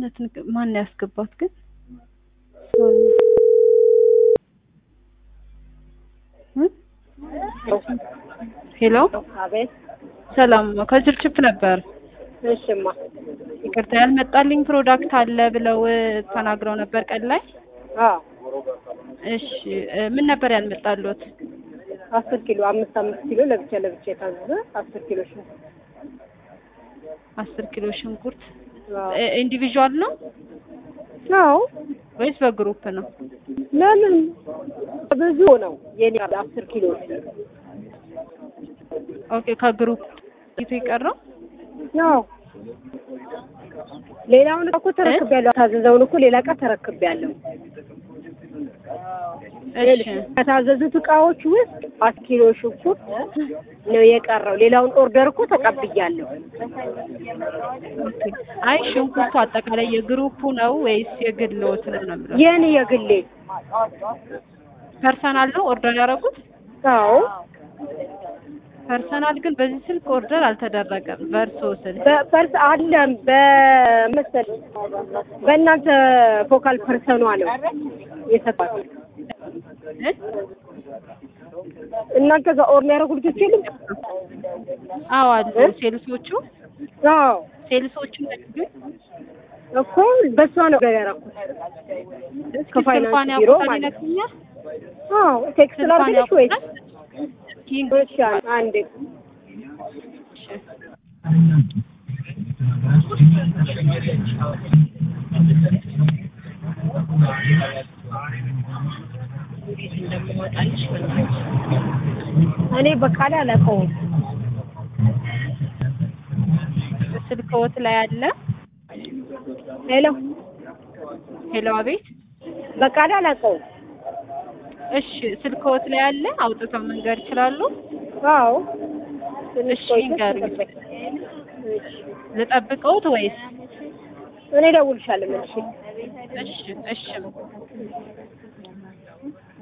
በእውነት ንግ- ማን ነው ያስገባት ግን? እ? ሄሎ አቤት። ሰላም ከችፕችፕ ነበር። እሽማ ይቅርታ ያልመጣልኝ ፕሮዳክት አለ ብለው ተናግረው ነበር ቀን ላይ። አዎ እሺ እ ምን ነበር ያልመጣሉት? አስር ኪሎ አምስት አምስት ኪሎ ለብቻ ለብቻ የታዘዘ አስር ኪሎ ሽንኩርት። አስር ኪሎ ሽንኩርት አዎ እ ኢንዲቪዥዋል ነው አዎ ወይስ በግሩፕ ነው? ለምን ብዙ ነው የኔ አስር ኪሎ ኦኬ ከግሩፕ ይቶ የቀረው ነው። ሌላውን እኮ ተረክቤያለሁ። ታዘዘውን እኮ ሌላ እቃ ተረክቤያለሁ። እሺ ከታዘዙት እቃዎች ውስጥ አስር ኪሎ ሽንኩርት ነው የቀረው። ሌላውን ኦርደር እኮ ተቀብያለሁ። ኦኬ። አይ ሽንኩርቱ አጠቃላይ የግሩፑ ነው ወይስ የግልዎት ነው ነው የምለው? የኔ የግሌ ፐርሰናል ነው ኦርደር ያደረጉት? አዎ ፐርሰናል ግን በዚህ ስልክ ኦርደር አልተደረገም። በእርሶ ስልክ በፐርስ አለም በመሰል በእናንተ ፎካል ፐርሰኗ ነው የሰጣት። እ? እናንተ ጋር ኦር የሚያደርጉ ልጆች የሉም? አዎ አሉ እ? ሴልሶቹ አዎ ሴልሶቹ ግን እኮ በሷ ነው ገር ያደረኩት። እስኪ ከፋይናንስ ስልኳን ቢሮ ያውቁታል ማለት ነው። ይነግሩኛል? አዎ ቴክስት ስልኳን ላድርግልሽ ወይስ? ያውቁታል? ኪንግ እሺ አንዴ እኔ በቃል አላውቀውም። ስልክዎት ላይ አለ? ሄሎ ሄሎ አቤት። በቃል አላውቀውም። እሺ ስልክዎት ላይ አለ? አውጥተው መንገድ ይችላሉ? አዎ ትንሽ እሺ ቆይተሽ ይንገሩኝ። ተጠበቂ። እሺ ልጠብቀውት ወይስ? እኔ እደውልልሻለሁ መልሼ። እሺ እሺ